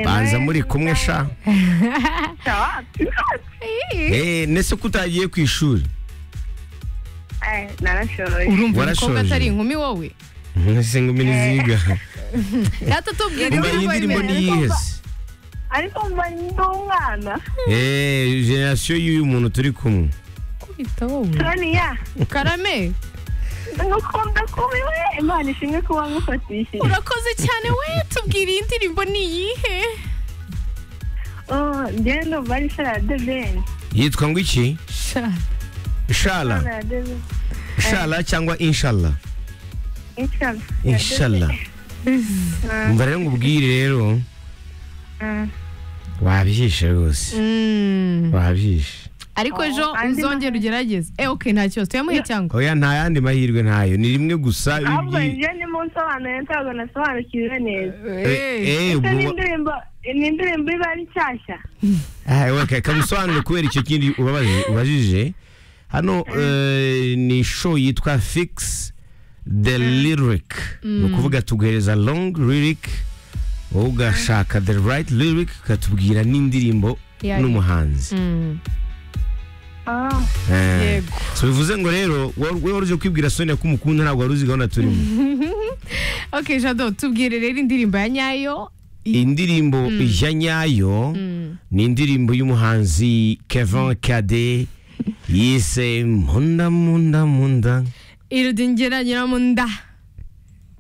mwanza muri kumwe sha Eh, nese ko utagiye ku ishuri narashoboye urumva umukobwa warashoje. atari inkumi wowe nese ngumi niziga rata tubwire umva iyi indirimbo ndirimbo y'imbere. niyihese ariko mba ndi umwana Eh, generasiyo y'uyu muntu turi kumwe Kwita wowe. soniya karame ngukunda kubi we imana ishimwe kuba ngufatishije urakoze cyane we tubwire iyi ndirimbo ni iyihe Oh, njyewe ndumva ari sarade beni yitwa ngo iki Sha, shala sarade beni shala cyangwa inshallah inshallah inshallah umva rero ngubwire rero Mm. wabihishe rwose mm. wabihishe ariko Oh, ejo andi uzongera ugerageze eh okay nta kibazo tuyamuhe cyangwa oya nta yandi mahirwe ntayo ni rimwe gusa ahubwo ibyi- njyewe ndimo nsobanuye ntabwo nasobanukiwe neza Eh, Eh, eh, Ese ubu- ni indirimbo ni indirimbo iba ari nshyashya Ah, okay, Kaba usobanure kubera icyo kindi ubabaje- ubajije hano eh, ni show yitwa fix the lyric ni ukuvuga tuguhereza long lyric wowe ugashaka the right lyric ukatubwira n'indirimbo Yayo. n'umuhanzi mm. Ah, Eh. yego so bivuze ngo rero wowe wowe wari uje kwibwira sonia ko umukunda ntabwo wari uzi gahunda turimo okay jado tubwire rero indirimbo ya nyayo indirimbo ya nyayo ni indirimbo y'umuhanzi kevin kade yise munda munda munda irudingera nyiramunda